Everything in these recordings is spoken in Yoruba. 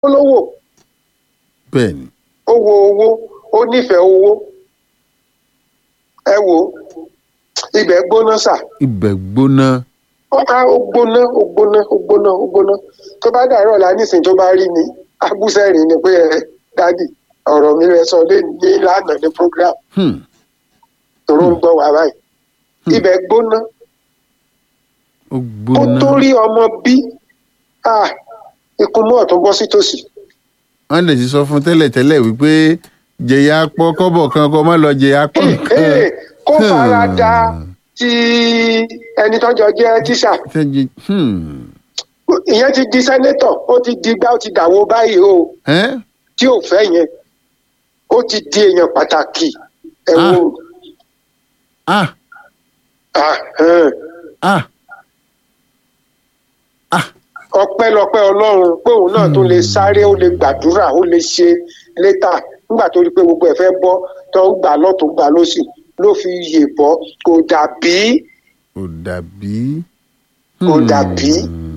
lówó bẹ́ẹ̀ ni ó wo owó ó nífẹ̀ẹ́ owó ẹ wo ibẹ̀ gbóná sà ibẹ̀ gbóná ó á ó gbóná ó gbóná ó gbóná ó gbóná tó bá dàrọ̀ la nísìnyí tó bá rí mi abúsẹ̀rìn ni pé ẹ dádì ọ̀rọ̀ mi rẹ sọ lé ní lánàá ní program Hmm. tòró ń gbọ́ wá báyìí ibẹ̀ gbóná ó ó gbóná tó rí ọmọ bí ah ikú mú ọ̀tún bọ́ sí tòsí wọ́n lè ti sọ fún tẹ́lẹ̀ tẹ́lẹ̀ wípé jẹ̀yà pọ̀ kọ́bọ̀ kan kó má lọ jẹ̀yà pọ̀ Ee, kan. kó fara da ti ẹni tọ́jọ́ jẹ́ tíṣà Tẹ́jì hmm. ìyẹn ti di sẹ́nétọ̀ ó ti di gbá ó ti dàwó báyìí o ẹ́ tí ò fẹ́ yẹn ó ti di èèyàn pàtàkì ẹ wo ah ah, ẹn. ah ah ọpẹ́lọpẹ́ Ọlọ́run pé òun náà tún lè sáré ó lè gbàdúrà ó lè ṣe létà nígbà tó rí i pé gbogbo ẹ̀ fẹ́ bọ́ tó ń gbà lọ́tún gbà lọ́sì ló fi yè bọ́ kò dàbí kò dàbí. kò dàbí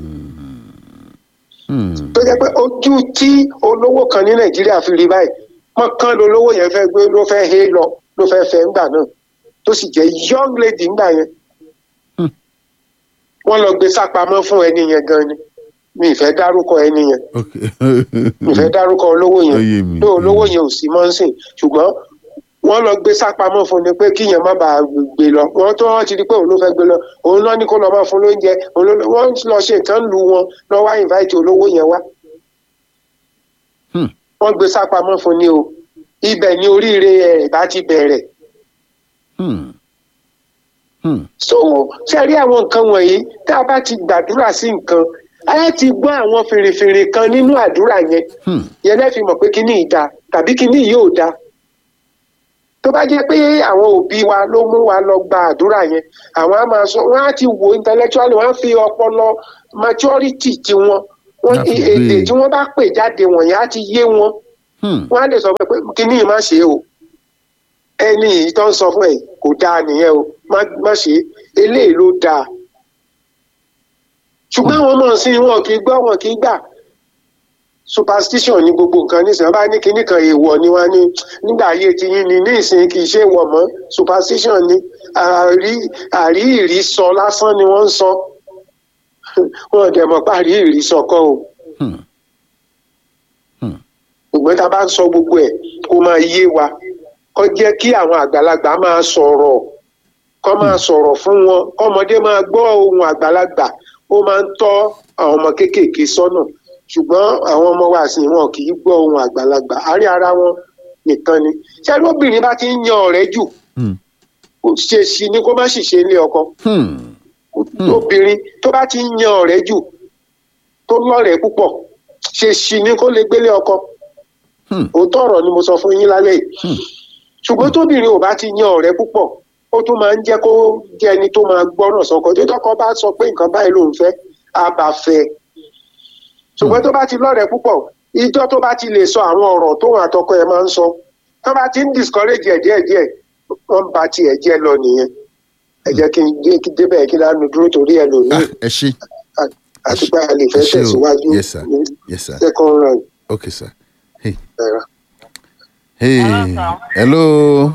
Hmm. tó jẹ́ pé ojú tí olówó kan ní Nàìjíríà fi rí báyìí mọ́kàn lolówó yẹn fẹ́ gbé ló fẹ́ hé lọ ló fẹ́ fẹ́ ńgbà náà tó sì jẹ́ young lady ńgbà yẹn Hmm. wọ́n lọ gbé sápamọ́ fún ẹni yẹn gan ni mi ì fẹ́ dárúkọ ẹni yẹn ok mi ì fẹ́ dárúkọ olówó Ó yé yẹn mi, tó ó yé olówó mi. yẹn ò sí mọ́ ń sìn ṣùgbọ́n wọ́n lọ gbé sápamọ́ fún ni pé kíyẹn má bàa gbé lọ wọ́n tó wọ́n ti di pé òun ló fẹ́ gbé lọ òun náà ní kó lọ máa fún lóúnjẹ òun ló wọ́n lọ ṣe nǹkan lu wọn lọ wá invite olówó yẹn wá Hmm. wọ́n gbé sápamọ́ fún ni o ibẹ̀ ni oríire ẹ̀ bá ti bẹ̀rẹ̀ Hmm. Hmm. so ṣe rí àwọn nǹkan wọ̀nyí tá a bá ti gbàdúrà sí nǹkan a ti gbọ́ àwọn fèrèfèrè kan nínú àdúrà yẹn Hmm. yẹn lẹ́ẹ̀ fi mọ̀ pé kíní ìda tàbí kíní yìí ò da tó bá jẹ́ pé àwọn òbí wa ló mú wa lọ gba àdúrà yẹn àwọn á máa sọ wọ́n á ti wo intellectually wọ́n á fi ọpọlọ maturity tiwọn wọ́n Wọ́n á fi gbé èdè e. tí wọ́n bá pè jáde wọ̀nyí á ti yé wọn Hmm. wọ́n á lè sọ pé kíní yìí má ṣe o ẹni yìí tó ń sọ fún ẹ kò dáa nìyẹn o má má ṣe é eléyìí ló dáa ṣùgbọ́n àwọn ọmọ sí wọn kì í gbọ́ wọn kì í gbà superstition ní gbogbo nǹkan nísìnyí wọ́n bá ní kinní kan èèwọ̀ ni wọ́n ní nígbà ayé ti yín ni nísìnyí kì í ṣe èèwọ̀ mọ́ superstition ni àrí àrí ìrí sọ lásán ni wọ́n ń sọ wọn ò dẹ̀ mọ̀ pé àrí ìrí sọ kọ́ o Hmm. ṣùgbọ́n tá a bá ń sọ gbogbo ẹ̀ kó máa yé wa kó jẹ́ kí àwọn àgbàlagbà máa sọ̀rọ̀ kó máa sọ̀rọ̀ fún wọn kọ́mọdé máa gbọ́ ohun àgbàlagbà ó máa ń tọ́ àwọn ọmọ kéékèèké sọ́nà ṣùgbọ́n àwọn ọmọ wa sì wọn kì í gbọ́ ohun àgbàlagbà àárín ara wọn nìkan ni ṣé lóbìnrin bá ti ń yan ọ̀rẹ́ jù Hmm. kò ṣe sí ni kó má sì ṣe ilé ọkọ Hmm. obìnrin tó bá ti ń yan ọ̀rẹ́ jù tó lọ́rẹ̀ẹ́ púpọ̀ ṣe sí ni kó lè gbélé ọkọ Hmm. òótọ́ ọ̀rọ̀ ni mo sọ fún yín lálẹ́ yìí Hmm. ṣùgbọ́n tóbìnrin ò bá ti yan ọ̀rẹ́ púpọ̀ ó tún máa ń jẹ́ kó jẹ́ ẹni tó máa gbọ́ràn sọ́kọ tó tọ́kọ bá sọ pé nǹkan báyìí ló ń fẹ́ á bá fẹ́ ẹ. ṣùgbọ́n tó bá ti lọ́rẹ̀ẹ́ púpọ̀ ìjọ́ tó bá ti lè sọ àwọn ọ̀rọ̀ tóun àtọkọ ẹ̀ máa ń sọ tó bá ti ń discourage ẹ̀ díẹ̀díẹ̀ wọ́n bá tiẹ̀ jẹ́ lọ nìyẹn ẹ jẹ́ kí n dé kí débẹ̀ kí lánàá dúró torí ẹ lòmíì ah ẹ ṣé àti pé a lè fẹ́ ẹ ṣé o. tẹ̀síwájú Yes, sir. ní yes sir second round okay sir hey ẹ̀rọ. hey Hello, sir. hello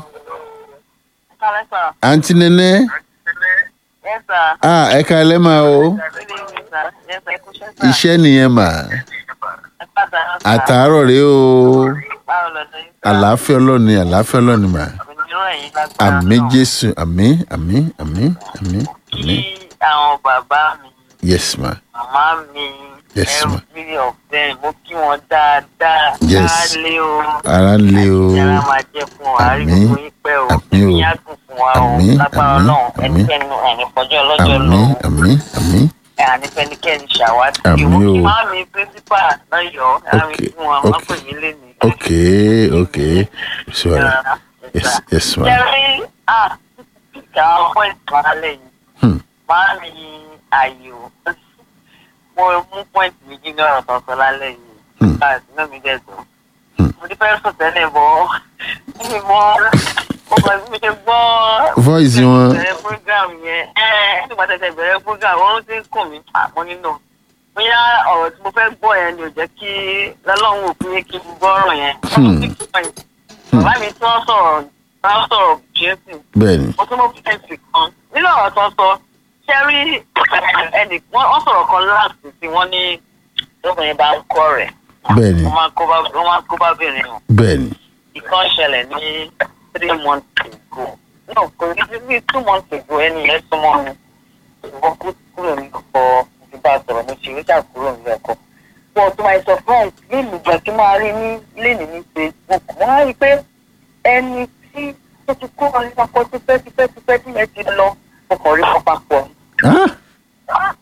Kálẹ̀ sà. aunty nene Yes, sir. ah ẹ káalẹ́ mà o Good evening, sir. Yes, sir. Ẹ kú iṣẹ́, sir. iṣẹ́ nìyẹn mà Ẹ pàdánù, sir. àtàárọ̀ rèé o Báwo lọ́dọ̀ yín, sir? àlàáfíà ọlọ́ni àlàáfíà ọlọ́ni mà Òmìnira ẹ̀yin lágbára àmì náà. jésù àmì àmì àmì àmì àmì Kí àwọn bàbá mi, yes ma màmá mi, Yes, ma. every of them, mo kí wọn dáadáa. Yes. Kálé o. ara ń lé o Ìyára máa jẹ́ fún wa. Àrí Àmín. gbogbo yín pẹ́ o. Àmín o. Ìyá dùn fún wa o. Àmín, Lágbára àmín, náà. àmín. Ẹnikẹ́ni ẹ̀ní fọjọ́ ọlọ́jọ́ lọ. àmì àmì àmì Ẹ àní fẹ́nikẹ́ni ṣàwádìí. Àmín Ìwọ kí o. máa mi pírísípà lọ́yọ̀ọ́. Àmì Okay, fún wọn. Wọ́n okay. pè mí lénìí. ok ok sure yes yes ma Jerry, ah, ìjà ọmọ ìtàlẹ̀ yìí, hmm. máa mi àyò. Mo mú pọ́ìntì méjì ní ọ̀rọ̀ kan sọ lálẹ́ yìí. Hmm. Báyìí sínú mi dẹ̀ dùn. Hmm. Mo ti fẹ́ sùn tẹ́lẹ̀ bọ́. Mi mọ mo kàn sí mi ṣe gbọ́. voice wọn Bẹ̀rẹ̀ program yẹn. Ẹ nígbà tẹ̀sẹ̀ bẹ̀rẹ̀ program, wọ́n ti ń kùn mí. Àmọ́ nínú bóyá ọ̀rọ̀ tí mo fẹ́ gbọ́ yẹn ni ò jẹ́ kí lọ́lọ́run ò pé kí n gbọ́ ọ̀rọ̀ yẹn. Hmm. bàbá mi tí wọ́n sọ̀rọ̀ wọ́n sọ̀rọ̀ jésù bẹ́ẹ̀ ni mo tún mọ̀ fẹ́ǹsì kan nínú ọ̀rọ̀ tó ń sọ ṣé rí ẹnì wọ́n wọ́n sọ̀rọ̀ kan láti sí wọ́n ní lóbìnrin bá ń kọ́ rẹ̀ bẹ́ẹ̀ ni wọ́n máa ń kó bá wọ́n máa ń kó bá bìnrin o bẹ́ẹ̀ ni ìkan ṣẹlẹ̀ ní three months ago no kò ní bí bí two months ago ẹni yẹn súnmọ́ mi wọ́n kú kúrò ní ọkọ̀ ìbá sọ̀rọ̀ mo ṣe wíjà kúrò ní ọkọ̀ but to my surprise léèmù jẹ́ kí máa rí ní léèmù ní facebook wọ́n á rí i pé ẹni tí ó ti kúrò ní ọkọ̀ tipẹ́ tipẹ́ tipẹ́ tí yẹn ti lọ ọkọ̀ rí wọn papọ̀ Ah,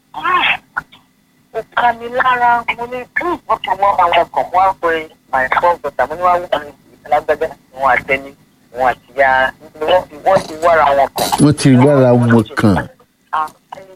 ó ká mi lára mo ní wọ́n fi wọ́n àwọn ọkọ̀ wọ́n á pe my first daughter mo ní wọ́n á wọ́n ní alágbẹ́gbẹ́ wọn àtẹni wọn àti ya wọ́n ti wọ́n ti wára wọn kàn. wọ́n ti lára wọn kàn Ah,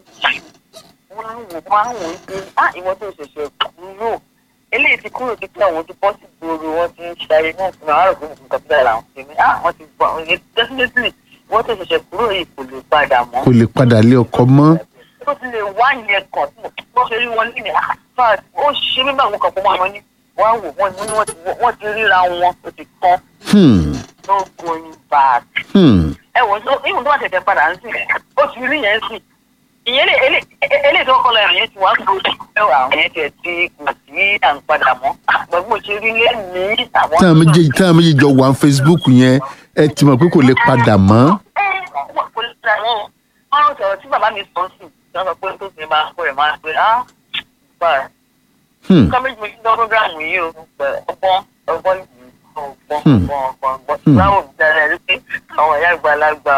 wọ́n á wò wọ́n á wò ó pé ah ìwọ tó ṣẹ̀ṣẹ̀ kúrò eléyìí ti kúrò ti pé àwọn ti bọ́ sí gbòòrò wọ́n ti ń ṣayé náà fún mi àwọn àròkè nǹkan tó dára àwọn tèmi ah wọ́n ti gbọ́ ọ̀hún definitely ìwọ tó ṣẹ̀ṣẹ̀ kúrò yìí kò lè padà mọ́ kò lè padà lé ọkọ mọ́ tó ti lè wá yẹn kàn tí wọ́n ṣe rí wọn ní ìyá fat ó ṣe mí báwọn kan fún wọn ní wọ́n á wò wọ́n ní wọ́n ti wọ́n ti ríra wọn ó ti tán Hmm, no going back. hmm, ẹ wò ó ìwọ̀n tó wà tẹ̀tẹ̀ padà ń sìn ó ti rí yẹn sìn ìyẹn lè elé elé tó kọ́ lọ ẹ̀rọ yẹn ti wá gbòdì ẹ wà àwọn yẹn tiẹ̀ ti kù sí à ń padà mọ́ gbogbo ṣe rí lé ní àwọn. táwọn méjèèjì táwọn méjèèjì jọ wà ní facebook yẹn ẹ ti mọ̀ pé kò lè padà mọ́ ẹ wọ́n kò lè ra wọn wọ́n sọ̀rọ̀ tí bàbá mi sọ sí tí wọ́n sọ pé tó ti máa kó rẹ̀ máa pé ah báyìí. Hmm, nǹkan méjì méjì lọ́wọ́ programu yìí o pẹ̀ ọgbọ́n ọgbọ́n yìí ọgbọ́n Hmm. ọgbọ́n ọgbọ́n ọgbọ́n Hmm. báwo ni dáadáa rí pé àwọn ìyá àgbàlagbà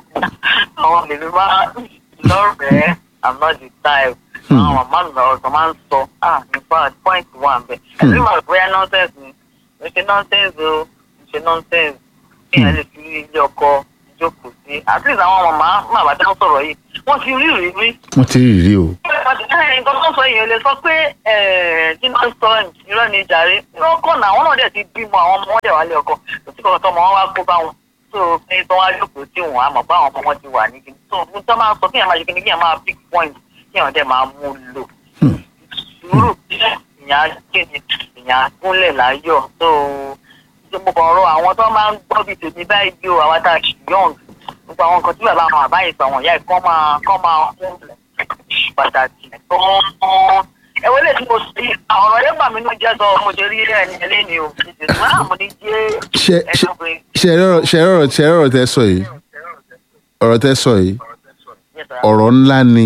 àwọn lèmi máa lọ́rẹ̀ẹ́ i'm not the type Hmm. àwọn màmá mi lọ́rọ̀ tó máa ń sọ ah nípa point one bẹ́ẹ̀ Hmm. ẹ̀rí màá bóyá nonsense ni mo ṣe nonsense o mo ṣe nonsense kí ẹ lè fi ilé ọkọ jókòó sí at least àwọn màmá màmá tí wọ́n sọ̀rọ̀ yìí wọ́n ti rí ìrírí wọ́n ti rí rí o nǹkan tó sọ yìí lè sọ pé tí wọ́n sọ irọ́ ni jàre irọ́ kọ̀ náà àwọn náà dẹ̀ ti bímọ àwọn ọmọ wọn dẹ̀ wálé ọkọ kò sí kankan tó ọmọ wọn wá kó bá wọn tó pé tó wá jókòó tí wọn àmọ̀ bá àwọn ọmọ wọn ti wà ní kíni tó fún tó máa sọ kí èèyàn máa ṣe kíni kí èèyàn máa pick point kí èèyàn dẹ̀ máa mú lò Hmm. sùúrù ìyàn kíni ìyàn gúnlẹ̀ láyọ̀ tó mo kàn rọ àwọn tó máa ń gbọ́ bíi tèmi báyìí bí o àwọn tá a ṣì yọ̀ǹg gbogbo àwọn nǹkan tí bàbá àwọn àbáyé sọ àwọn ìyá ẹ̀ kọ́ máa kọ́ máa fún pàtàkì gan-an. ẹ̀wọ́n lè tí mo sì ọ̀rọ̀ yẹn bà mí ní jẹ́ sọ mo ṣe rí ẹni ẹlẹ́ni o ṣùgbọ́n àmọ́ ní jẹ́ ṣe ṣe ẹ̀dọ́gbìn. ṣe rọrọ ṣe rọrọ ṣe rọrọ tẹ sọ yìí ọ̀rọ̀ tẹ sọ yìí ọ̀rọ̀ ńlá ni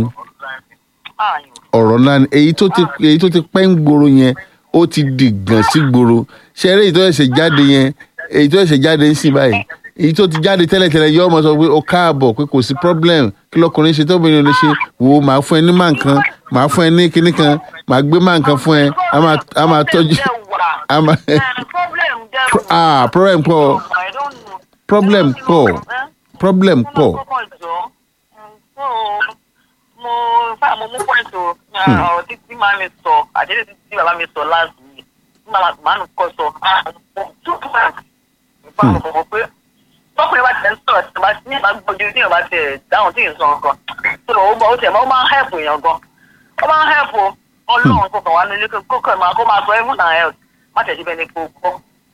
ọ̀rọ̀ ńlá ni èyí tó ti èyí tó ti pẹ́ ń gbòòrò yẹn ó ti di gàn sí gbòòrò ṣe eré èyí tó ẹ̀ṣẹ̀ jáde yẹn èyí tó ẹ̀ṣẹ̀ jáde ń sìn báyìí èyí tó ti jáde tẹ́lẹ̀tẹ́lẹ̀ yọ ọmọ sọ pé ó káàbọ̀ pé kò sí problem kí lọkùnrin ṣe tóbìnrin lè ṣe wò ó máa fún ẹ ní máa nǹkan máa fún ẹ ní kinní kan máa gbé máa nǹkan fún ẹ á máa á máa tọ́jú á máa ah problem pọ̀ problem pọ̀ problem pọ̀ mo fáwọn mo mú pọ́ìntì o ọ̀rọ̀ tí tí màá mi sọ àdéhùn tí tí bàbá mi sọ láti yìí tí màá nù kọ́ sọ tó kí wọ́n fà mọ̀ mọ̀ pé tọkùnrin bá tẹ̀ ń sọ̀rọ̀ tí wọ́n ní ìbá gbójú tí ìbá tẹ̀ dáhùn tí ì sọ nǹkan tó o bọ̀ ó tẹ̀ mọ́ ó máa ń hẹ́pù èèyàn gan ó máa ń hẹ́pù ọlọ́run kò kàn wá nílé kó kàn máa kó máa sọ even and health má tẹ̀ síbẹ̀ ní kó gbọ́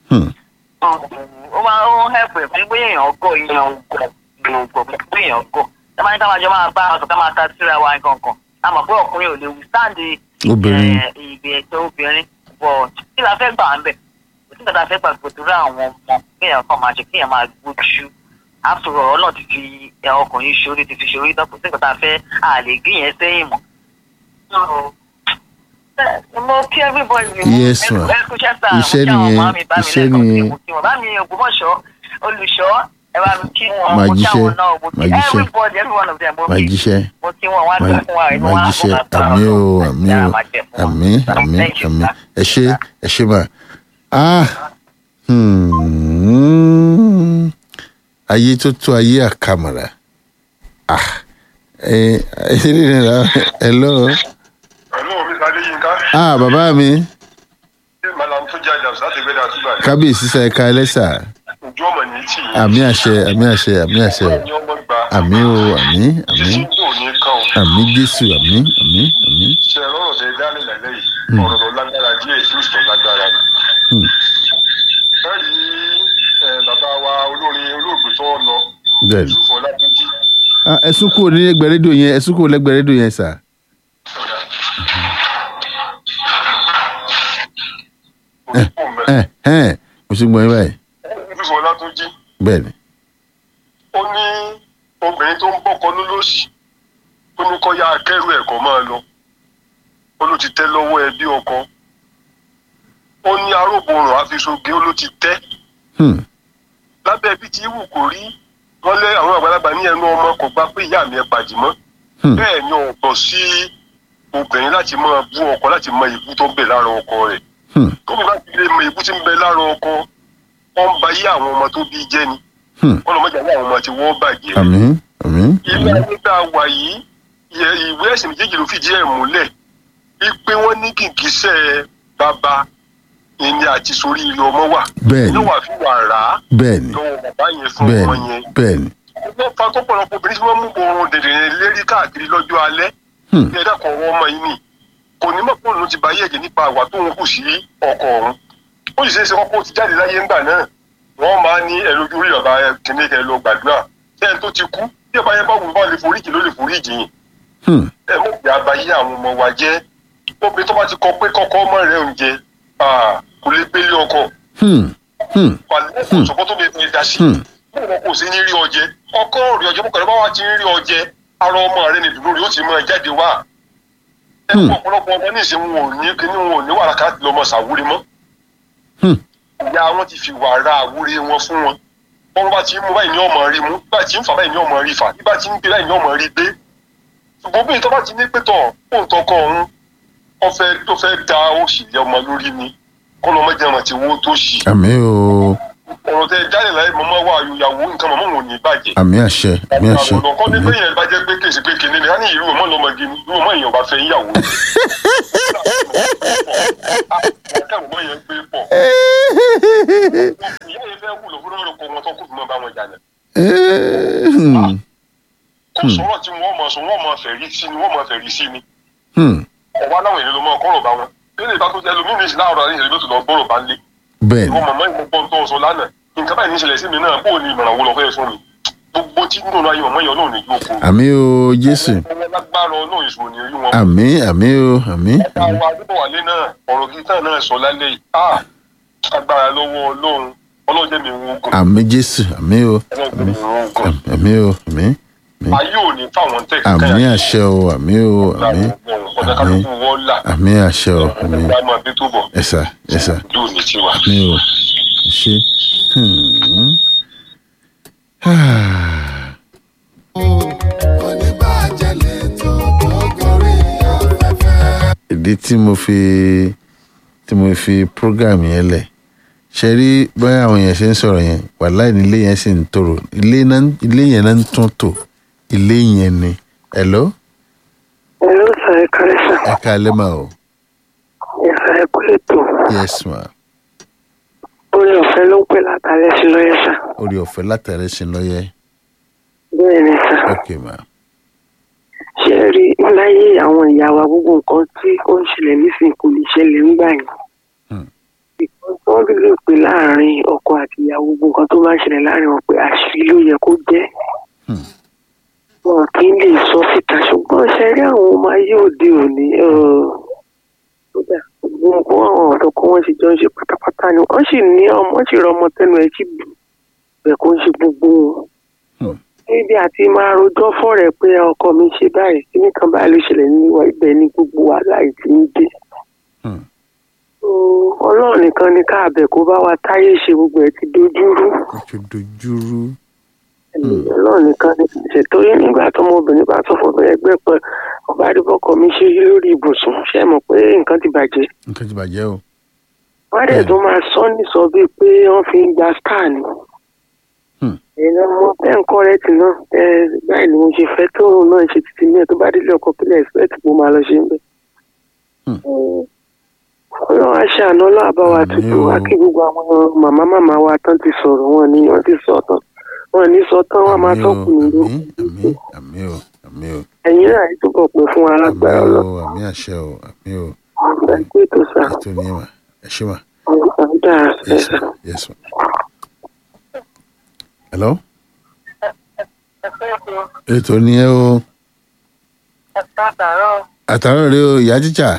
ó máa ń hẹ́pù ẹ̀ pé bóyá èèyàn gọ̀ èèyàn gọ̀ èèyàn gọ̀ bóyá èèyàn gọ̀ ẹ máa ní ká máa jọ máa bá aṣọ ká máa ta síra wa nǹkan kan a mọ̀ pé ọkùnrin ò lè withstand obìnrin ìgbẹ́ ẹ̀tọ́ obìnrin bọ̀ kí la fẹ́ gbà ń bẹ̀ kò sí nǹkan fẹ́ gbà gbòdúrà àwọn ọmọ kéèyàn kan máa ṣe kéèyàn máa gbójú àtúrọ̀ ọ̀rọ̀ náà ti fi ọkùnrin ṣorí ti fi ṣorí náà kò sí nǹkan tá a fẹ́ a lè gbé yẹn sẹ́yìn mọ́. mo kí everybody Yes, ma. ẹ kú iṣẹ́ sáà Iṣẹ́ mo kí àwọn nìyẹn, ọmọ mi bá mi iṣẹ́ lẹ́kọ̀ọ́ sí nìyẹn. mo kí wọn bá mi Ògbómọ̀ṣọ́ olùṣọ́ ẹ bá mi kí wọn Màá mo kí jíṣẹ́, àwọn náà mo kí màá jíṣẹ́. everybody every one of them mo máa kí jíṣẹ́ mo kí wọn wá máa tó fún wa inú wa máa jíṣẹ́ ó bá àmì o sọ̀rọ̀. àmì o Yàrá máa jẹ́ fún wa. àmì àmì Thank you, àmì sir. ẹ ṣé ẹ ṣé mà ah hmm, ayé tó tó ayé àkàmàrà ah ẹ ẹ ṣe ní ìrìnà hello Hello, Mr. Adéyínká. ah bàbá mi Ṣé Màlám tó jẹ́ àjàmsá ti gbé dàtú báyìí? kábíyèsí sa ẹ̀ka ẹlẹ́sà Ojú ọmọ ní tì yín. àmì àṣẹ àmì àṣẹ àmì àṣẹ o Ní ọmọ gba. àmì o àmì àmì Títí tó ní kàn ó. àmì jésù àmì àmì àmì ṣe rọrùn tẹ dálé lálẹ́ yìí ọ̀rọ̀ tó lágbára díẹ̀ tí ó sì tó lágbára ni. Hmm. ẹ rí ẹ, bàbá wa olórin olóògbé tó lọ bẹ́ẹ̀ ni yusuf ọlábíjì Ah, ẹ sún kúrò ní ẹgbẹ́ rédíò yẹn ẹ sún kúrò lẹ́gbẹ̀ẹ́ rédíò yẹn sà. òṣùpọ̀ mẹ́ ẹ ẹ mo ṣe gbọ́ yín báyìí yusuf ọlátúnjì bẹ́ẹ̀ ni ó ní obìnrin tó ń bọ́kọ lólóṣì ó ní kọ́ ya akẹ́rù ẹ̀kọ́ máa lọ ó ló ti tẹ́ lọ́wọ́ ẹbí ọkọ ó ní arógbòrò àfiṣoge ó ló ti tẹ́ Hmm. lábẹ́ bí ti wù kó rí wọ́n lé àwọn àgbàlagbà ní ẹnu ọmọ kò gbà pé ìyá mi ẹ pàdé mọ́ Hmm. bẹ́ẹ̀ ni ọ̀pọ̀ sí obìnrin láti máa bú ọkọ láti mọ ìbú tó ń bẹ lára ọkọ rẹ̀ Hmm. tóbi bá ti lè mọ ìbú tí ń bẹ lára ọkọ wọ́n ń ba yí àwọn ọmọ tó bí jẹ́ ni Hmm. wọ́n lọ́ mọ́jà ní àwọn ọmọ tí wọ́n bàjẹ́ àmín àmín ilé àmín ayé tá a wà yìí ìyẹ- ìwé ẹ̀sìn méjèèjì ló fìdí ẹ̀ múlẹ̀ wípé wọ́n ní gìgísẹ̀ bàbá ìní àti sórí ilé ọmọ wà bẹ́ẹ̀ ni yóò wà fi wà rà á bẹ́ẹ̀ ni lọ́wọ́ bàbá yẹn fún bẹ́ẹ̀ ọmọ ni yẹn bẹ́ẹ̀ ni wọ́n fa tó pọ̀lọpọ̀ obìnrin tí wọ́n mú oorun dèdè lérí káàkiri lọ́jọ́ alẹ́ Hmm. ní ẹ̀dá kan ọmọ yìí nì kò ní mọ̀ pé òun ti bá yẹ̀jẹ̀ nípa àwà tó ń kù sí ọkọ òun ó sì ṣe é ṣe kọ́kọ́ ti jáde láyé ńgbà náà wọ́n máa ní ẹ lójú rí ọba kìnìún kẹ lọ gbàdúrà ṣé ẹni tó ti kú bí ọba yẹn bá wù bá lè foríjì ló lè foríjì yìí Hmm. ẹ mọ̀ pé abayé àwọn ọmọ wa jẹ́ obìnrin tó bá ti kọ pé kọ́kọ́ ọmọ rẹ̀ oúnjẹ kò lè gbélé ọkọ Hmm. Hmm. wàlẹ́ kò sọ́kọ́ tó lè fi dá sí Hmm. bó wọn kò sí ní rí ọjẹ ọkọ rí ọjẹ bó kẹrẹ bá wà ti ń rí ọjẹ ara ọmọ rẹ ní dùnú rí ó ti máa jáde wá ẹ Hmm. kó ọ̀pọ̀lọpọ̀ ọmọ ní ìsìn wọn ò ní kíní wọn ò ní wàrà káàkiri lọmọ sàwúrí mọ́ Hmm. ìyá wọn ti fi wàrà àwúrí wọn fún wọn wọn bá ti ń mú báyìí ní ọmọ rí mú bá ti ń fà báyìí ní ọmọ rí fà bí bá ti ń gbé báyìí ní ọmọ rí gbé ṣùgbọ́n bí ìtọ́ bá ti ní pétọ̀ fóun tọkọ ọ̀hún ó fẹ́ ó fẹ́ da òṣì lé ọmọ lórí ni kọ́ lọ́mọ jẹun àti owó tó ṣì àmín o ọ̀rọ̀ tẹ jáde láyé mọ́mọ́ wà ìyàwó nǹkan mọ́mọ́ wọn ò ní bàjẹ́. àmín àṣẹ àmín àṣẹ ọ̀nà kan ní pé yẹn bá jẹ́ pé kèsì pé kìnìún ni a ní ìlú ọmọ lọmọge ni ìlú ọmọ èèyàn bá fẹ́ yíyàwó. akẹ́wọ̀n mọ́ yẹn gbé pọ̀. ìyá yẹn fẹ́ wúlò fún ọ̀rọ̀ kọ wọn tó kù fún ọba wọn jalè. Hmm. kò sọ̀rọ̀ tí wọ́n mọ̀ sọ wọ́n mọ̀ fẹ̀rí sí ni wọ́n mọ̀ fẹ̀rí sí ni. Hmm. ọ̀wá láwọn èèyàn ló mọ̀ kọ́rọ̀ bá wọn. ilé ìbá tó jẹ́ lómìnira ìsìn láàárọ̀ àríyìn ìlú tó lọ gbọ́rọ̀ bá lé. bẹ́ẹ̀ ni ìwọ mọ̀mọ́ ìmọ̀ pọ̀ tó sọ lánàá nǹkan báyìí ní ìṣẹ̀lẹ̀ sí mi náà bó o ní ìmọ̀ràn wo lọ fẹ́ fún mi gbogbo tí nínú ayé mọ̀mọ́ yẹn náà ní yóò kó àmín o jésù ọmọ lágbára ọlọ́run ìṣòro ní orí wọn. àmín àmín o àmín àwọn adébọ̀wálé náà ọ̀rọ̀ gíga náà sọ lálẹ́ yìí ah agbára lọ́wọ́ ọlọ́run ọlọ́run jẹ́ mi wo ogun àmín jésù àmín o ọlọ́run jẹ́ mi wo ogun àmín o àmín ayé ò ní fáwọn tẹ̀ àmín àṣẹ o àmín o àmín ọ̀dà kálukú wọ́n là àmín àṣẹ o àmín ọ̀dà máa bí tó bọ̀ ẹ̀sà ẹ̀sà yóò ní tiwa. àmín o ṣe. Hmm. Ah. oníbàjẹ́ lè tó tó gorí afẹ́fẹ́. ìdí tí mo fi tí mo fi program yẹn lẹ̀ ṣe rí báyà àwọn èèyàn ṣe ń sọ̀rọ̀ yẹn wàláì ní ilé yẹn sì ń tòrò ilé náà- ilé yẹn náà ń tún tò ilé yẹn ni hello Hello, sir. Ẹ káalẹ́ sà. ẹ káalẹ́ mà o Yes, sir. Ẹ kú ètò. yes ma Orí ọ̀fẹ́ ló ń pè látàlẹ́ sí lọ́yẹ̀ sà. orí ọ̀fẹ́ látàrí sí lọ́yẹ́ Bẹ́ẹ̀ ni sà. ok ma Ṣé ẹ rí láyé àwọn ìyá wa gbogbo nǹkan tí ó ń ṣẹlẹ̀ nísìnyí kò lè ṣẹlẹ̀ ńgbà yẹn. Hmm. Ìkan tí wọ́n lè pè láàrin ọkọ àti ìyàwó gbogbo nǹkan tó bá ń ṣẹlẹ̀ láàrin wọn pé àṣírí ló yẹ kó jẹ́. Hmm. Wọn kì í lè sọ síta ṣùgbọ́n ṣe rí àwọn ọmọ ayé òde òní. ẹ̀, kódà gbogbo nǹkan àwọn ọ̀dọ́ kan wọ́n ṣe jọ ń ṣe pátápátá ni wọ́n sì ní ọmọ wọ́n sì rọ ọmọ tẹnu ẹ̀ sí bẹ̀ kó ń ṣe gbogbo wọn. Hmm. níbi àti máa rojọ́ fọ́rẹ̀ pé ọkọ mi ṣe báyìí kíní kan báyìí ló ṣẹlẹ̀ níwọ̀ ibẹ̀ ni gbogbo wàhálà yìí ti ń dé. Hmm. Mm, ọlọ́run nìkan ni káàbẹ̀ kó bá wa táyé ṣe gbogbo ẹ̀ ti dojúrú. ó ti dojúrú ọlọ́run nìkan ni ṣètò yín nígbà tó ọmọbìnrin bá tó fọ́ bẹ́ẹ̀ gbẹ́ pẹ́ ọba àdìbọ́kọ mi ṣe yí lórí ibùsùn ṣe mọ̀ pé nǹkan ti bàjẹ́. nǹkan ti bàjẹ́ o wọ́n dẹ̀ tó máa sọ nìsọ bíi pé wọ́n fi ń gba star ni. Hmm. ẹ̀yin ọmọ bẹ́ẹ̀ ń kọ́rẹ́tì náà ẹ báyìí ni mo ṣe fẹ́ tóun náà ṣe títí ní ẹ̀ tó bá délé ọkọ̀ kílẹ̀ ẹ̀sìpẹ́ẹ̀tì kó máa lọ ṣe ń bẹ̀. Hmm. ọlọ́run aṣọ àná ọlọ́àbáwa Àmín tuntun o. wá kí gbogbo àwọn màmá màmá wa tán ti sọ̀rọ̀ wọn ni wọ́n ti sọ tán wọn ní sọ tán wọn máa àmì o tọ́kùn ní lórí. àmì àmì àmì o àmì o ẹ̀yin náà yìí túbọ̀ pé fún wa àmì lágbára o ọlọ́run àmì àṣẹ o àmì o ẹ kú ètò sá ètò ní mà ẹ ṣé mà ọ̀hún dára sí yes sá. ma yes ma. hello ètò ní ẹ o ẹ̀ka àtàrọ̀ àtàrà rẹ o ìyá jíjà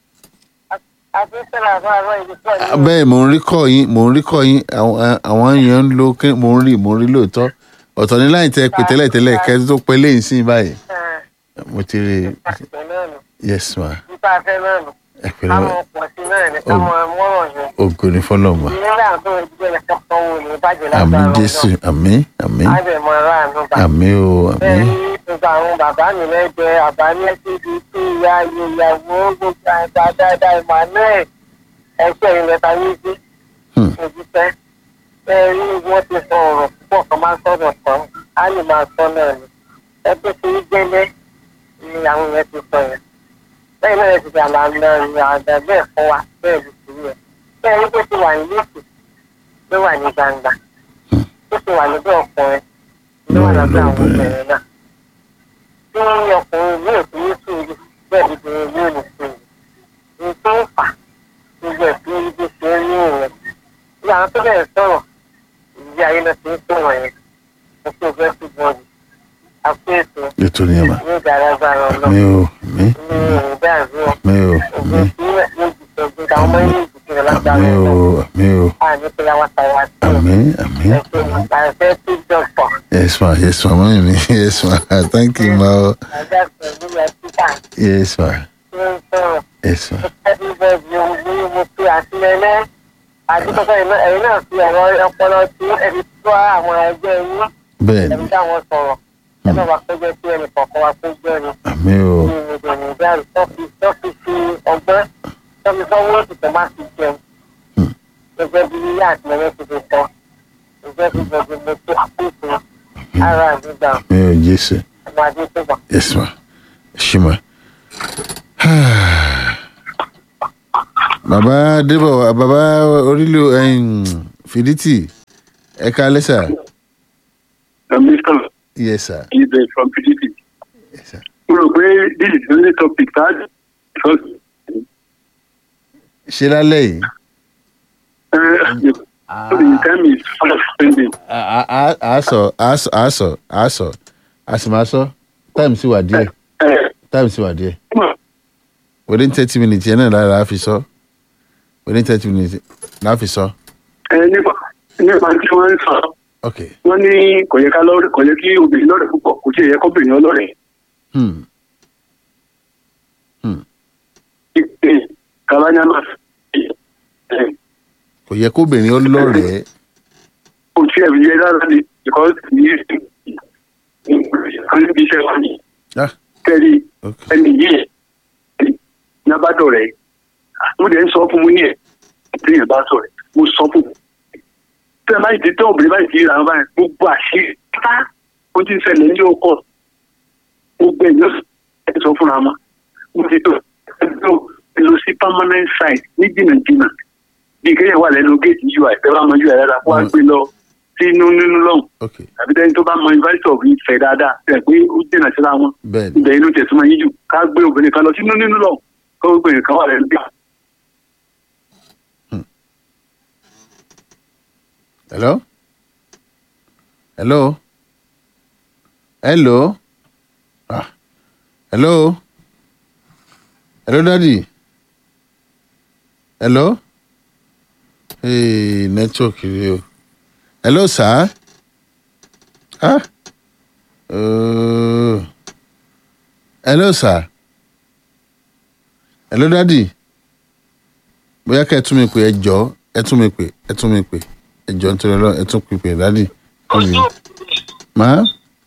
àti sẹ́lá àbá àrọ̀ ìlú pọ̀ ní bẹ́ẹ̀ mò ń rí kọ́ yín mò ń rí kọ́ yín àwọn àwọn èèyàn ń lo kí mò ń rí mò ń rí lóòótọ́ ọ̀tọ̀ ní láì tẹ pé tẹ́lẹ̀ tẹ́lẹ̀ kẹ́ tó pẹ́ lẹ́yìn sí báyìí mo ti rí ìpàṣẹ náà nù yes ma nípa afẹ́ náà nù ẹ pẹ̀lú káwọn pọ̀ sí náà ní káwọn mọ́rọ̀ yẹn ògo ní fọlọ́mà ìrírà tó ìdílé rẹ̀ kẹ́kọ̀ọ́ wò ní ìbàjẹ́ àmì lágbára jésù àmì àmì àbẹ̀mọ̀ aráàlú bá àmì o àmì bẹ́ẹ̀ ni gbogbo àwọn bàbá mi lẹ́gbẹ̀ẹ́ àbáyé síbi tí ìyá ìyàwó gbogbo àgbà dáadáa emmanuel ẹgbẹ́ ìlẹ̀ta méjì Hmm. òjíṣẹ́ bẹ́ẹ̀ ni wọ́n ti sọ ọ̀rọ̀ púpọ̀ kan máa sọ̀rọ̀ tán á lè máa sọ náà ni ẹgbẹ́ tí ń gbẹ́lẹ́ ni àwọn yẹn ti sọ yẹn bẹ́ẹ̀ náà ti dàgbà lọ ní àgbà bẹ́ẹ̀ fún wa bẹ́ẹ̀ ló ti rí ẹ̀ bẹ́ẹ̀ ni bó ti wà ní lókè ló wà ní gbangba ó ti wà lọ́dọ̀ ọkùnrin ló wà lọ́dọ̀ àwọn obìnrin náà tí ọkùnrin yóò fi ní sùúrù bẹ́ẹ̀ ni obìnrin yóò ní sùúrù ní tó ń fà gbogbo ẹ̀sìn ibi ṣe ń ní ìrìn ní àwọn tó bẹ̀rẹ̀ sọ̀rọ̀ ìdí ayé náà ti ń sọ̀rọ̀ yẹn mo fi ọgbẹ́ sí bọ́ọ̀lù àpò ètò ètò ní ẹ̀mà ní ìdáradára ọlọ́ àmì o àmì ní ìrìn dáàbò àmì o ògbó àmì tí ní ìdìbò àwọn ọmọ ilé ìdìbò lágbára àmì o ọlọ́ àmì o àní pé àwọn tàwa sí àmì àmì ẹ̀sìn nípa ẹ̀fẹ́ tí dọ̀pọ̀ yes ma yes ma mọ́mí mi yes ma thank you ma o àjà pẹ̀lú ẹ̀ títà yes ma tí ń sọ̀rọ̀ yes ma everybody ohun ní mo fi àtìlẹ́lẹ́ àdúgbò ẹ̀yin náà fi ẹ̀rọ ọpọlọ tí ẹni tó àwọn ẹgbẹ́ yín bẹ́ẹ̀ ẹni ni táwọn sọ̀rọ̀ ẹ náà wá péjọ sí ẹnì kọ̀ọ̀kan wá péjọ ni àmì o ní ìrìnàjò ìdáàrí tó fi tó fi fi ọgbọ́n tó fi sọ́wọ́ òtítọ́ má fi jẹun gẹ́gẹ́ bí yíyá àtìlẹ́lẹ́ ti fi sọ gẹ́gẹ́ bí gbogbo mo tó àpòtò ara àdúgbò àmì o jésù ọmọ adé tó bọ̀. yes ma ṣì ma. bàbá débọ̀ bàbá orílẹ̀ fìdítì ẹ̀ka lẹ́sà Mr. yes sir Ibe from PDP. yes sir. Mo rò pé this is the only topic that because ṣe lálẹ́ yìí uh, the time is fast spending. a- a- a- a sọ a sọ a sọ a sọ a sì máa sọ time sì wà díẹ̀ Uh, time sì wà díẹ̀ come on. within thirty minutes yẹn náà lára a fi sọ within thirty minutes la fi sọ Ẹ nípa nípa tí wọ́n ń sọ, ok wọ́n ní kò yẹ ká lọ́rẹ̀ kò yẹ kí obìnrin lọ́rẹ̀ púpọ̀ kò tí ì yẹ kọ́bìnrin ọlọ́rẹ̀. hmm. Hmm. Kabanyama kò yẹ kóbìnrin ó lọ́rẹ̀ẹ́ kò tí ẹ̀ fi yẹ rárá ni because ní níbi iṣẹ́ wa ni ah kẹ́rì ok ẹni yìí nábàdọ̀ rẹ̀ mo dẹ̀ ń sọ fún mu ní ẹ̀ téèyàn bá sọ̀rọ̀ mo sọ fún un. tẹ́ ẹ bá ti tẹ́ obìnrin báyìí ti ra wọn báyìí gbogbo àṣírí pátá ó ti ń ṣẹlẹ̀ ní ọkọ̀ gbogbo ẹ̀yọ́ ẹ̀ sọ fúnra wọn mo ti tó ẹ lọ sí permanent site ní jìnnàjìnnà bí kéèyàn wà lẹ́nu géètì ui ẹ bá mọ ui rárá wá gbé lọ sínú nínú lọ́hùn ok àbí tẹ́ni tó bá mọ invite of ìfẹ́ dáadáa ẹ̀ pé ó jìnnà síra wọn bẹ́ẹ̀ ni ibẹ̀ inú tẹ̀sùn yín jù ká gbé obìnrin kan lọ sínú nínú lọ kó obìnrin kan wà lẹ́nu bí. hello hello hello ah hello hello daddy hello hey network rẹ o hello sir ah uh, hello sir hello daddy bóyá kẹ́ ẹ tún mi pè ẹ jọ ẹ tún mi pè ẹ tún mi pè ẹ jọ nítorí Ọlọ́run ẹ tún mi pè daddy. ojú Màá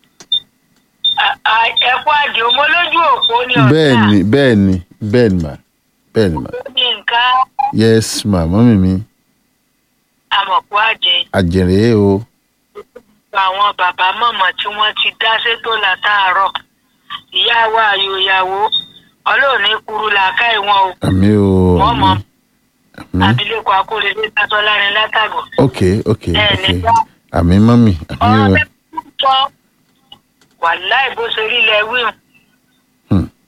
ẹ̀kọ́ àjò mo lójú òpó ni bẹ́ẹ̀ ni bẹ́ẹ̀ ni bẹ́ẹ̀ ni mà bẹ́ẹ̀ ni mà ní nǹkan yes ma mọ́mí mi àmọ̀kú àjẹ àjèrè o àwọn bàbá mọ̀mọ́ tí wọ́n ti dá sétò látàárọ̀ ìyá wa àyò ìyàwó ọlọ́ọ̀ni kúrú làákà ìwọ̀n o àmì o wọ́n mọ àmì abilékọ akóredé sátọ́ lárin látàgọ̀. ok ok ẹ ok ní bá àmì mọ́mí àmì ọ̀rọ̀ o bẹ́ẹ̀ sọ wàláì bó ṣe rí ilẹ̀ wíwọ̀n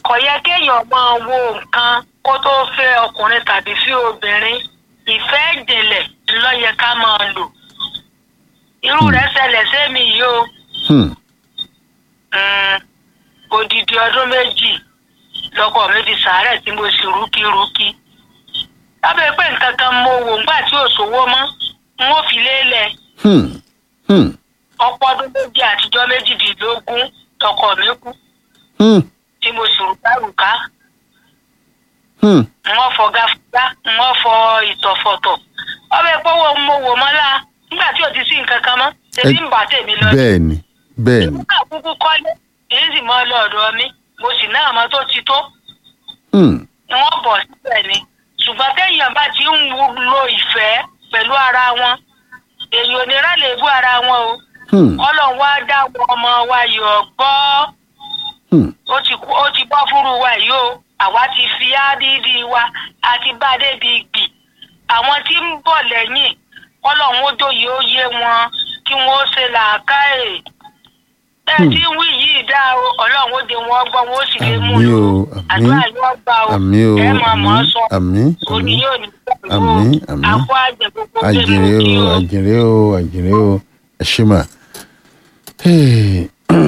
kò yẹ kéèyàn máa wo nǹkan kó tó fẹ́ ọkùnrin tàbí sí obìnrin ìfẹ́ ìjìnlẹ̀ ló yẹ ká máa lò irú rẹ̀ ṣẹlẹ̀ sẹ́mi yìí o Hmm. Mm, odidi ọdún méjì lọkọ mi fi sàárẹ̀ tí mo sì rúkírúkí lábẹ́ pé nǹkan kan mo wò ńgbà tí ò sówó mọ́ n ó fi lélẹ̀ Hmm. Hmm. ọ̀pọ̀ ọdún méjì àtijọ́ méjìdínlógún tọkọ mi kú Hmm. tí mo sì rúkárùká Hmm. wọ́n fọ gáfúgá wọ́n fọ ìtọ̀fọ̀tọ̀ ọbẹ̀ pọ́wọ́ mo wò mọ́lá nígbà tí ò ti sí nǹkan kan mọ́ tèmi ń bà tèmi lọ bẹ́ẹ̀ni bẹ́ẹ̀ni nígbà kúkú kọ́lé èyí sì mọ́ lọ́ọ̀dọ̀ mi mo sì náà mọ́ tó ti tó Hmm. wọ́n bọ̀ síbẹ̀ ni ṣùgbọ́n téèyàn bá ti ń wo- lo ìfẹ́ pẹ̀lú ara wọn èyí ò ní rálẹ̀ bú ara wọn o Hmm. ọlọ́run wá dá wọn ọmọ wa yọ̀ gbọ́ Hmm. ó ti kú- ó ti bọ́ fúru wa yìí o àwa ti fi ádídí wa àti bá débi gbì àwọn tí ń bọ̀ lẹ́yìn ọlọ́run ó dòye ó yé wọn kí wọ́n ó ṣe làákàyè bẹ́ẹ̀ tí ń wí yìí dá o ọlọ́run ó de wọn gbọ́ wọn ó sì lè mú àmì lò o àmì àdúrà yóò gbà o àmì o ẹ máa mọ̀ ọ́ àmì sọ àmì òní àmì yóò ní pẹ̀lú àmì àmì àpò àjẹ gbogbo àjèrè kí o àjèrè o àjèrè o ẹ ṣe mà. Hey.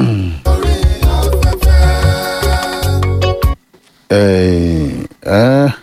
Eh, ah,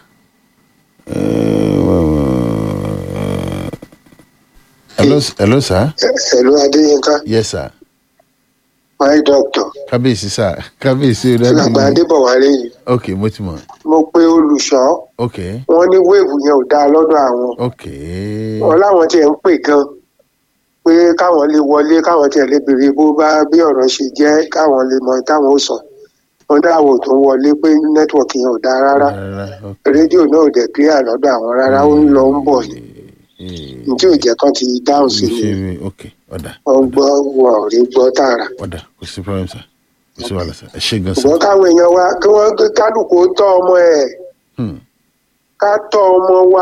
eh, hello hello sir ẹ̀lú adéyínká yes sir my doctor kábíyèsí sir kábíyèsí alàgbà ọ̀dọ́ adébọ̀wálé yìí ok mo ti mọ̀ mo pe olùṣọ́ ok wọn ní wéèvù yẹn ò dáa lọ́dọ̀ àwọn ok wọn láwọn tiẹ̀ ń pè gan pé káwọn lè wọlé káwọn tiẹ̀ lè béèrè bó bá bí ọ̀rọ̀ ṣe jẹ́ káwọn lè mọ táwọn ó sọ wọn dáwọ tó ń wọlé pé nẹ́tíwọ̀kì yẹn ò dáa rárá rárá ok rédíò náà ò dẹ̀ clear lọ́dọ̀ àwọn rárá ó ń lọ ń bọ̀ ni Eh, ní tí ò jẹ́ kán ti dáhùn sí mo ni ṣe rí ok ọ̀dà wọ́n gbọ́ wọn ò rí gbọ́ tààrà ọ̀dà kò sí problem sir kò sí wàhálà sir ẹ ṣe gan sir. ṣùgbọ́n káwọn èèyàn wa kí wọ́n kálukú ó tọ́ ọmọ ẹ̀ Hmm. ká tọ́ ọmọ wa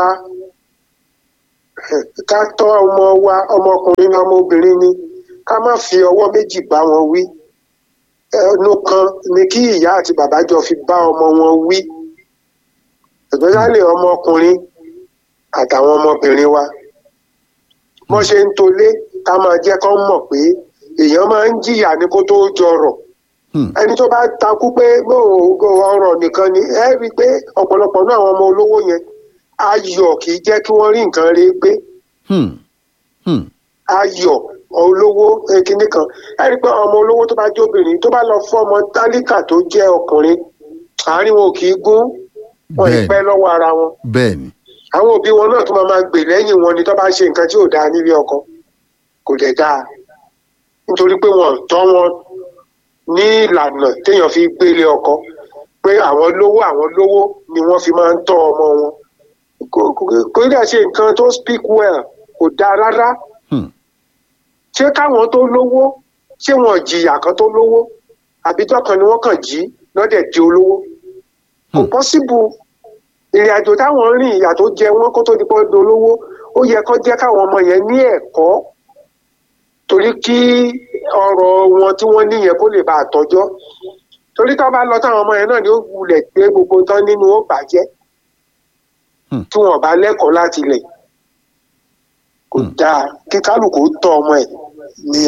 ká tọ́ ọmọ wa ọmọkùnrin ní ọmọbìnrin ni ká má fi ọwọ́ méjì bá wọn wí ẹnu kan ni kí ìyá àti bàbá jọ fi bá ọmọ wọn wí especially ọmọkùnrin àtàwọn ọmọbìnrin wa bọ́n ṣe ń tolé ká máa jẹ́ kán mọ̀ pé èèyàn máa ń jìyà ní kó tó jọrọ̀ Hmm. ẹni tó bá takú pé ọrọ̀ nìkan ni ẹ rí i pé ọ̀pọ̀lọpọ̀ náà àwọn ọmọ olówó yẹn ayọ̀ kì í jẹ́ kí wọ́n rí nǹkan rí gbé Hmm. Hmm. ayọ̀ olówó eh, kinní kan ẹ rí i pé ọmọ olówó tó bá jẹ́ obìnrin tó bá lọ fún ọmọ tálíkà tó jẹ́ ọkùnrin àárín wọn ò kì í gún wọn ì Bẹ́ẹ̀ni. pẹ́ lọ́wọ́ ara wọn bẹ́ẹ̀ni àwọn òbí wọn náà tó máa máa gbè lẹ́yìn wọn ni tó bá ṣe nǹkan tí ò dáa nílé ọkọ kò dẹ̀ dáa nítorí pé wọn ò tọ́ wọn ní ìlànà téèyàn fi gbélé ọkọ pé àwọn lówó àwọn lówó ni wọ́n fi máa ń tọ́ ọmọ wọn Kò- kò- kò dẹ̀ ṣe nǹkan tó speak well kò dáa rárá Hmm. ṣé káwọn tó lówó ṣé wọn jìyà kan tó lówó àbíjọ́ kan ni wọ́n kàn jí lọ́dẹ̀ di olówó kò Hmm. pọ́síbù ìrìn àjò táwọn rìn ìyà tó jẹ wọn kó tó di pọ́ dolówó ó yẹ kó jẹ́ káwọn ọmọ yẹn ní ẹ̀kọ́ torí kí ọrọ̀ wọn tí wọ́n níyẹn kó lè bá a tọ́jọ́ torí tó bá lọ táwọn ọmọ yẹn náà ni ó wulẹ̀ gbé gbogbo tán nínú ó bàjẹ́ Hmm. tí wọn bá lẹ́kọ̀ọ́ láti lẹ̀ kò Hmm. dáa kí kálukú tọ́ ọmọ ẹ̀ ní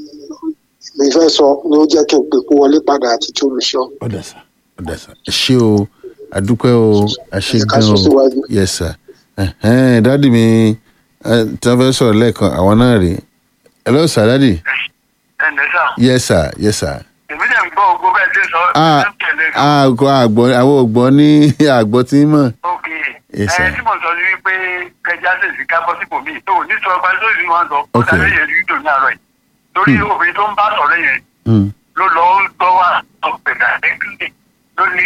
mi fẹ́ sọ ni ó jẹ́ kí n pè kó wọlé padà àti tí olùṣọ́. ọ̀dà sà ọ̀dà sà ẹ ṣé o àdúpẹ́ o ẹ ṣé Ẹ ká gan sún o síwájú. yes sir ẹ̀hẹ́n dádì mi ẹ, tí wọ́n fẹ́ sọ̀rọ̀ lẹ́ẹ̀kan àwọn náà rèé hello sir dádì ẹnlẹ́ sà yes sir yes sir èmi dẹ̀ ń gbọ́ ogbó bẹ́ẹ̀ tí ń sọ ah ẹ̀ ń tẹ̀lé àgbọ̀ àgbọ̀ àwọn ògbọ́ ní àgbọ̀ tí ń mọ̀ ok Yes, sir. ẹ tí mo sọ ni wípé kẹjá sì sí ká bọ́ sípò míì tó ní sọ ọba lórí wọn sọ ó Ok. dàbí yẹn rídò ní àárọ̀ yìí torí obìnrin tó ń bá sọ̀rọ̀ yẹn Hmm. ló lọ ń gbọ́ wà ọ̀pẹ̀dà lẹ́kìlẹ̀ ló ní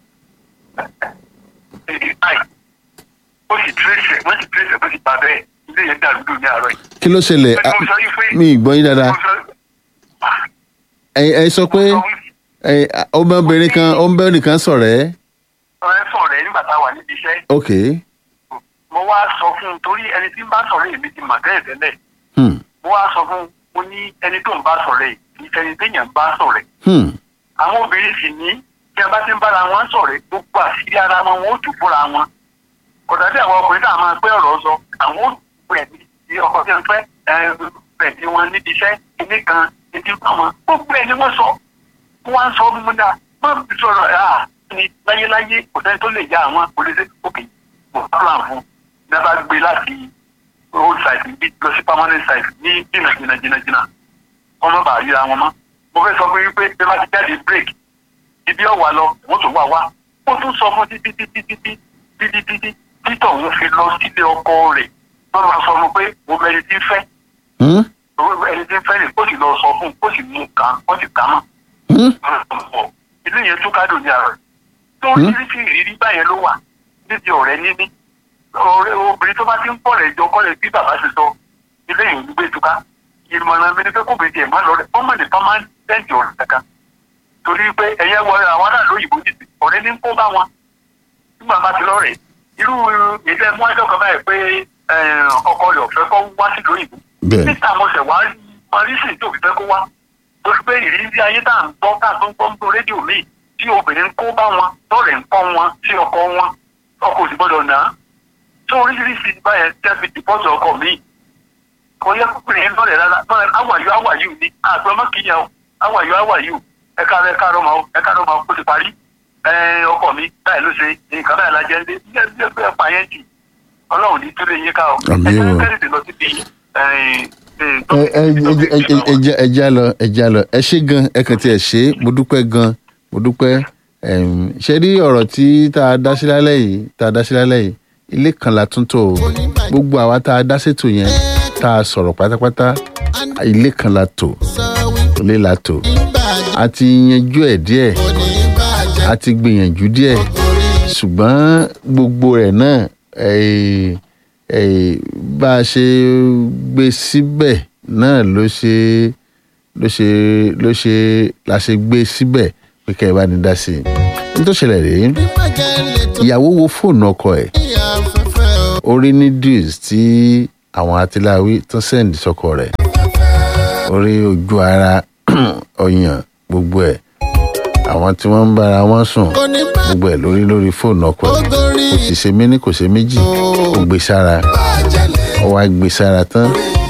èdè báyìí ó sì tírèsì wọ́n sì tírèsì bó sì bá bẹ́ẹ̀ ilé yẹn dàrú ní àárọ̀ yìí. kí ló ṣẹlẹ̀ Ẹ, mo sọ yìí pé- mi ì gbọ́ yín dáadáa mo sọ ẹ ẹ sọ pé mo sọ wípé ẹ ọmọbìnrin kan ọmọbìnrin kan sọ̀rọ̀ ẹ́ ọ̀rẹ́ sọ̀rọ̀ ẹ̀ nígbà tá a wà níbi iṣẹ́ ok mo wá sọ fún un torí ẹni tí ń bá sọ̀rọ̀ èmi ti mà tẹ́lẹ̀ tẹ́lẹ̀ Hmm. mo wá sọ fún un mo ní ẹni tó ń bá sọ̀rọ̀ ẹ̀ kì í ṣẹni téèyàn ń bá sọ̀rọ̀ ẹ̀ Hmm. àwọn obìnrin sì ní tí a bá ti ń bára wọn sọ̀rọ̀ gbogbo àṣírí ara wọn wọn ó tù fúnra wọn kò dàbí àwọn ọkùnrin tá a máa pé ọ̀rọ̀ sọ àwọn ó tù ẹ̀ ní ọkọ tí wọ́n fẹ́ ẹ̀ tí wọ́n níbi iṣẹ́ ilé kan ètí àwọn gbogbo ẹ̀ ni wọ́n sọ wọ́n á sọ fún mi dáa wọ́n fi sọ̀rọ̀ ẹ̀ à ní láyéláyé kò sẹ́ni tó lè já àwọn polisi òkè kò sọ̀rọ̀ àfún ní a bá gbé láti old site bí lọ sí permanent site ní jìnnà jìnnà jìnnà jìnnà wọ́n má bàa ríra wọn mọ́ mo fẹ́ sọ fún yín pé bí wọ́n bá ti jáde break ibi ọ̀wà lọ wọ́n tún wà wá ó tún sọ fún títí títí títí títí títí títọ̀ òun fi lọ sílé ọkọ rẹ̀ wọ́n máa sọ fún pé mo mẹ́rin tí ń fẹ́ Hmm? ẹni tí ń fẹ́ rẹ̀ kó sì lọ sọ fún un kó sì mú un kàn kó sì kà á mọ̀ Hmm? ilé yẹn tún kádùn ní ara rẹ̀ tó Hmm? oríṣiríṣi ìrírí báyẹn ló wà níbi ọ̀rẹ́ níní ọ̀rẹ́ obìnrin tó bá ti ń pọ̀ rẹ̀ jọ kọ́lẹ̀ bí bàbá ṣe sọ ilé yìí ń gbé tuká ìmọ̀ràn mi ni pé kó bèjì ẹ̀ má lọ rẹ̀ ọmọ nìkan máa ń tẹ̀jì ọ̀rẹ́ kankan torí pé ẹ̀yẹ wọlé àwọn aráàlú òyìnbó ti sè ọ̀rẹ́ ní ń kó bá wọn nígbà bá ti lọ́rẹ̀ irú ìdẹ́ mú ẹjọ́ kan báyìí pé eh, ọkọ rẹ̀ ọ̀fẹ́ kọ́ wá sí lóyìnbó bẹ́ẹ̀ níta mo ṣẹ̀ wá rí marísì tó fi fẹ́ kó wá tó fi pé ìrírí ayé tá à ń gbọ́ tá à tó ń gbọ́ ń gbọ́ rédíò míì tí obìnrin ń kó bá wọn lọ́rẹ̀ ń kọ́ wọn sí ọkọ wọn ọkọ òsì gbọ́dọ̀ nà á tó oríṣiríṣi báyẹn tẹ́ fi dìpọ́tù ọkọ míì kò yẹ kókùnrin yẹn lọ́rẹ̀ rárá lọ́rẹ̀ awàyú awàyú ni àgbẹ̀ ọmọ kìíyàn o awàyú awàyú ẹ̀ka rẹ̀ ẹ̀ka rọ̀ máa ẹ̀ka rọ̀ máa kó ti parí ẹ̀ ọkọ mi báyìí ló ṣe nǹkan báyìí la jẹ́ ń dé bí ẹ bí ẹ pa yẹn jù ọlọ́run ní tó lè yín ká o Àmín o. ẹ kẹ́rìndé lọ síbi ẹ ẹ ẹ ẹ- ẹ já- ẹ já lọ ẹ já lọ ẹ ṣe gan ẹ kàn tí ẹ ṣe é, mo dúpẹ́ gan mo dúpẹ́ Em, ṣe rí ọ̀rọ̀ tí tá a dá sí lálẹ́ yìí tá a dá sí lálẹ́ yìí ilé kan la tún tò ó gbogbo àwa tá a dá sétò yẹn tá a sọ̀rọ̀ pátápátá ilé kan la tò ilé la tò a ti yanjú ẹ̀ díẹ̀ a ti gbìyànjú díẹ̀ ṣùgbọ́n gbogbo rẹ̀ náà eh, eh, bá a ṣe gbé síbẹ̀ náà ló ṣe ló ṣe ló ṣe la ṣe gbé síbẹ̀ pé kẹ́ ẹ bá ní dá sí i ní tó ṣẹlẹ̀ rèé ìyàwó wo fóònù ọkọ ẹ̀ orí ní deals tí àwọn atiláwí tó sẹ́ǹdì sọkọ rẹ̀ orí ojú ara ọyàn gbogbo ẹ̀ àwọn tí wọ́n ń bára wọn sùn gbogbo ẹ̀ lórí lórí fóònù ọkọ ẹ̀ kò sì ṣe méní kò ṣe méjì ó gbé sára ó wá gbé sára tán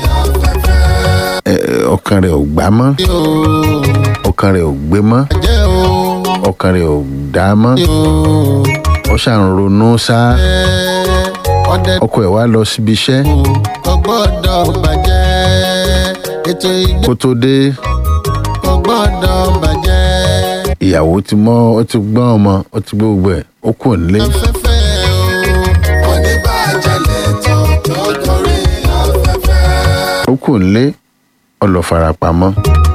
ẹ, ọkàn rẹ̀ ò gbá mọ́ ọkàn rẹ̀ ò gbé mọ́ ọkàn rẹ̀ ò dá mọ́ ó ṣàn ronú sá ọkọ ẹ̀ wá lọ síbi iṣẹ́ kò gbọ́dọ̀ bàjẹ́ ètò ìgbé kó tó dé kò gbọ́dọ̀ bàjẹ́ ìyàwó ti mọ́ ó ti gbọ́n ọmọ ó ti gbé gbogbo ẹ̀ ó kù nílé afẹ́fẹ́ o kò ní bàjẹ́ lẹ́tọ̀ tó gorí afẹ́fẹ́. ó kù nílé ó lọ farapamọ́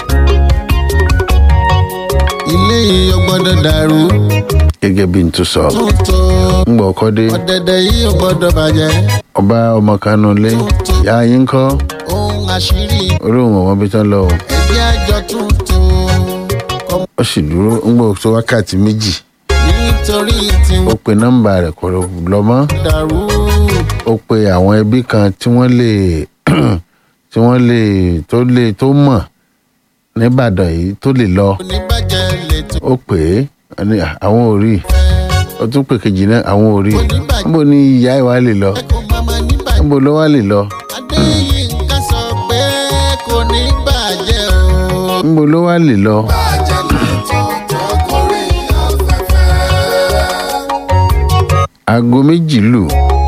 ilé yìí ò gbọ́dọ̀ dàrú gẹ́gẹ́ bí n tó sọ tuntun ń gbọ́ ọkọ dé ọ̀dẹ̀dẹ̀ yìí ò gbọ́dọ̀ bàjẹ́ ọba ọmọ kanu lé ìyá yín kọ́ ohun àṣírí orí òun ọmọ bí tán lọ o ẹgbẹ́ àjọ tuntun kọ́ ó sì dúró ń gbọ́ tó wákàtí méjì nítorí tí ó wọ́n pe nọ́mbà rẹ̀ kò lọ mọ́ dàrú ó pe àwọn ẹbí kan tí wọ́n lè tí wọ́n lè tó lè tó mọ̀ nìbàdàn yìí tó lè lọ kò ní bàjẹ́ lẹ́tọ̀ ó pè é ó ní "Ah, àwọn ò rí ó tún pè kejì náà àwọn ò rí níbo ni ìyá ìwà lè lọ kò má má ní bàjẹ́. níbo ló wá lè lọ adéyínká sọ pé kò ní bàjẹ́ o. níbo ló wá lè lọ bàjẹ́ lẹ́tọ̀ tó gorí afẹ́fẹ́. aago méjì lù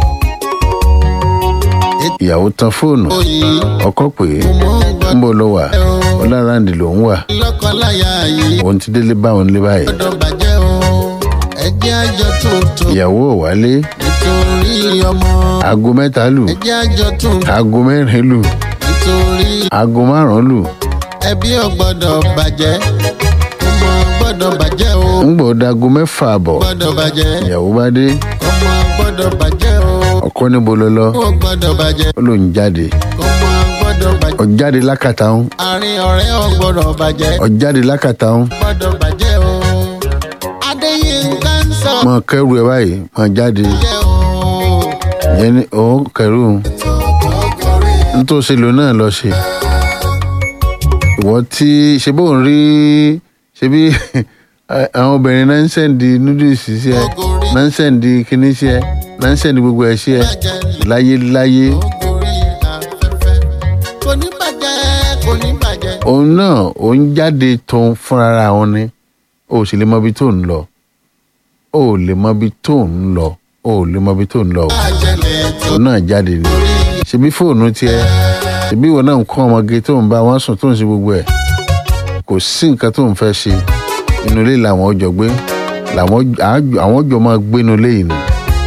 ìyàwó tan fóònù oyè ọkọ pè é mo ń gbọ́ níbo ló wà ọláràǹdì ló ń wà lọ́kọ̀láyà yìí òun ti délé báwọn lé báyìí gbọ́dọ̀ bàjẹ́ o. ẹjẹ́ àjọ tuntun ìyàwó ò wálé nítorí ọmọ. aago mẹ́ta lù ẹjẹ́ àjọ tuntun aago mẹ́rin lù nítorí aago márùn-ún lù ẹbí ò gbọ́dọ̀ bàjẹ́ ọmọ gbọ́dọ̀ bàjẹ́ o. ń gbọ́ dago mẹ́fà àbọ̀ gbọ́dọ̀ bàjẹ́ ìyàwó bá dé ọmọ gbọ́dọ̀ bàjẹ́ o. ọkọ níbo ló lọ ó gbọ́dọ̀ bàjẹ́ ó lòún jáde ọmọ gbọ́dọ̀ bàjẹ́. ọjáde lákàtà ń àárín ọ̀rẹ́ ò gbọ́dọ̀ bàjẹ́ ọjáde lákàtà ń gbọ́dọ̀ bàjẹ́ o. adéyínká ń sọ mọ kẹrù ẹ báyìí mọ jáde bàjẹ́ o. ìyẹn ni òun kẹrù nítòsí lò náà lọ ṣe ìwọ tí ṣe bóun rí ṣe bí ẹ, àwọn obìnrin náà ń sẹ́ǹdì noodles sí ẹ náà ń sẹ́ǹdì kinní sí ẹ náà ń sẹ́ǹdì gbogbo ẹ̀ sí ẹ láyé láyé Ògòrí afẹ́fẹ́. Kò ní bàjẹ́, kò ní bàjẹ́. òun náà òun jáde tóun fúnra wọn ni o ò sì lè mọ ibi tó ń lọ o ò lè mọ ibi tó ń lọ o ò lè mọ ibi tó ń lọ o Àjẹlẹ̀ tó òun náà jáde ni ṣebí fóònù tiẹ ṣebí ìwọ náà ń kọ́ ọmọge tó ń bá wọn sùn tó ń ṣe gbogbo ẹ̀ kò sí nǹkan tó ń fẹ́ ṣe inú ilé làwọn ọjọ́ gbé làwọn àjọ- àwọn ọjọ́ máa gbé inú ilé yìí ni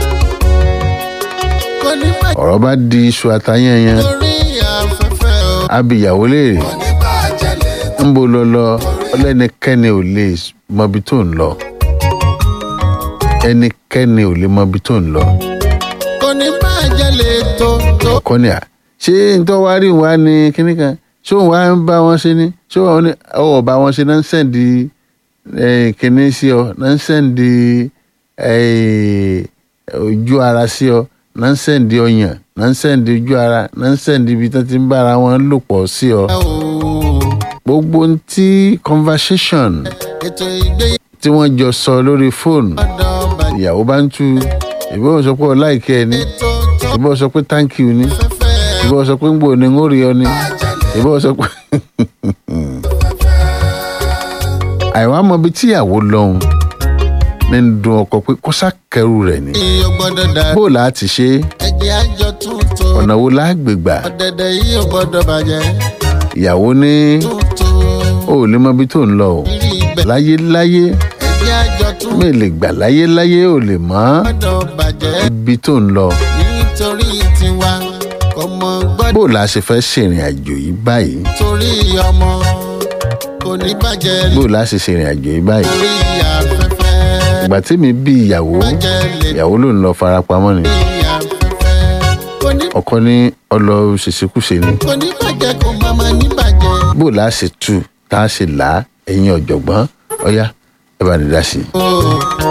kò ní bàjẹ́. ọ̀rọ̀ bá di iṣu àtayẹ̀yẹn Ògòrí afẹ́fẹ́ o. abìyàwó léèrè Kò ní bàjẹ́ lè ń bo lọ lọ ọlẹ́nikẹ́ni ò lè mọ ibi tó ń lọ ẹnikẹ́ni ò lè mọ ibi tó ń lọ kò ní bàjẹ́ lè tó tó. kọ́ni à ṣé nítorí wàá rí wa ní kíní kan ṣé òun wá ń bá wọn ṣe ni ṣé òun ní ọwọ́ bá wọn ṣe náà ń sẹ́ǹdì kíní sí ọ náà ń sẹ́ǹdì ojú ara sí ọ náà ń sẹ́ǹdì ọyàn náà ń sẹ́ǹdì ojú ara náà ń sẹ́ǹdì ibi tó ti ń bára wọn lò pọ̀ sí ọ gbogbo ohun tí conversation ètò ìgbéyàwó tí wọ́n jọ sọ lórí fóònù bàjẹ́ ìyàwó bá ń tú ìbí sọ pé ọ láìkẹ́ ẹ ní tó tó ìbí sọ pé thank you ní fẹ́fẹ́ ìbí sọ pé ń gbò ní ń rí ọ ní ìbí sọ pé. àìwá mọ ibi tí ìyàwó lọ́hùn ní ń dun ọkọ pé kó sákẹ́rù rẹ̀ ní. yìí ò gbọ́dọ̀ dà bó la ti ṣe é? ẹ̀jẹ̀ àjọ tuntun ọ̀nà wo la gbè gbà ọ̀dẹ̀dẹ̀ yìí ò gbọ́dọ̀ bàjẹ́ ìyàwó ní tuntun ó lè mọ ibi tó ń lọ o rí ibẹ̀ láyé láyé ẹ̀jẹ̀ àjọ tuntun mi lè gbà láyé láyé ò lè mọ gbọ́dọ̀ bàjẹ́ ibi tó ń lọ nítorí tiwa kò mọ gbọ́dọ̀ bó la ṣe fẹ́ ṣèrìn àjò yìí báyìí torí ọmọ kò ní bàjẹ́ bó la ṣe ṣèrìn àjò yìí báyìí lórí afẹ́fẹ́ ìgbà tí mi bí ìyàwó bàjẹ́ lè ìyàwó ló ń lọ farapamọ́ ni lórí afẹ́fẹ́ kò ní ọkọ ní ọlọ ṣèṣekúṣe ni kò ní bàjẹ́ kò má má ní bàjẹ́. bó la ṣe tú tá a ṣe là á ẹ̀yin ọ̀jọ̀gbọ́n ọ̀yá ẹ bá ní dá sí i. Oh.